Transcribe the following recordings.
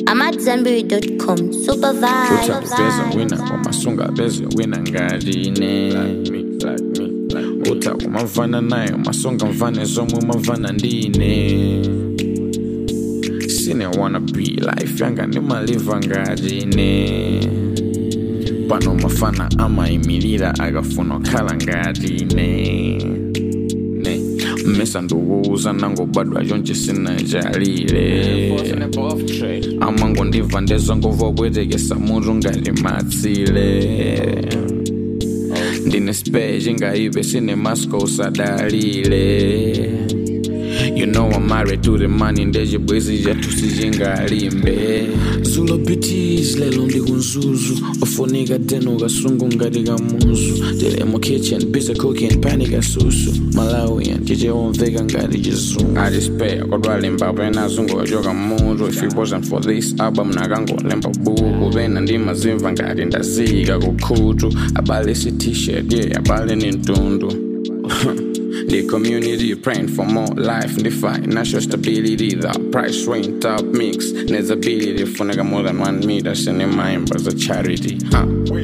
I'm at Zenberry.com. Super uta kupeza vibe. wina kwamasunga beze wina ngatine uta kumavana nayo masonga mvane zomwe mavana ndine sine wanna be life yanga ndimaliva ngatine pano mafana amayimirira akafuna okhala ngatine ne mmesa ndiwuza nangobadwa chonche sinajalile amango ndibva ndezvangobva kubwetekesa mutu ngati matsile ndine spare chingaibe sine masco usadalile You know I'm married to the money ndechibwezi chathu sichingalimbe zulo bitis lelo ndikunzuzu ofunika teno kasungu ngati kamuzu tili mu kitchen busy cooking pani kasusu malawian chichewomveka ngati chizungu atispare kodwa limbabo enazungochoka mutu if it wasn't for this album nakangolemba buku pena ndimazimva ngati ndazika kukhutu abale si t-shirt yeah abale ni mtundu The community praying for more life, the financial stability, the price range top mix, there's ability for nigga more than one meter, send in mind as a charity. Huh?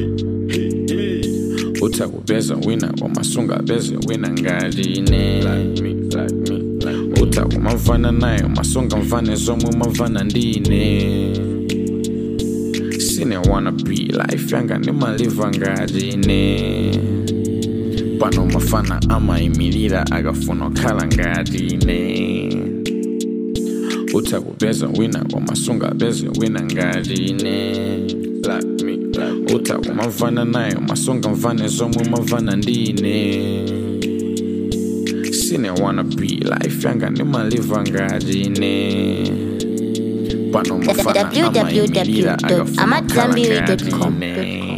Uta kubeza wina kwamasunga beze wina ngatine uta kumavana nayo masonga mvane zomwe mavana ndine sine wanna be life yanga ndimaliva ngatine pano mafana amayimirira akafuna okhala ngatine uta kupeza wina kwamasunga beze wina ngatine uta kumavana nayo masonga mvane zomwe mavana ndine sine wanna be life yanga ndimaliva ngatine pano mafana amayimirira akafuna okhala www.amatzambiri.com. ngatine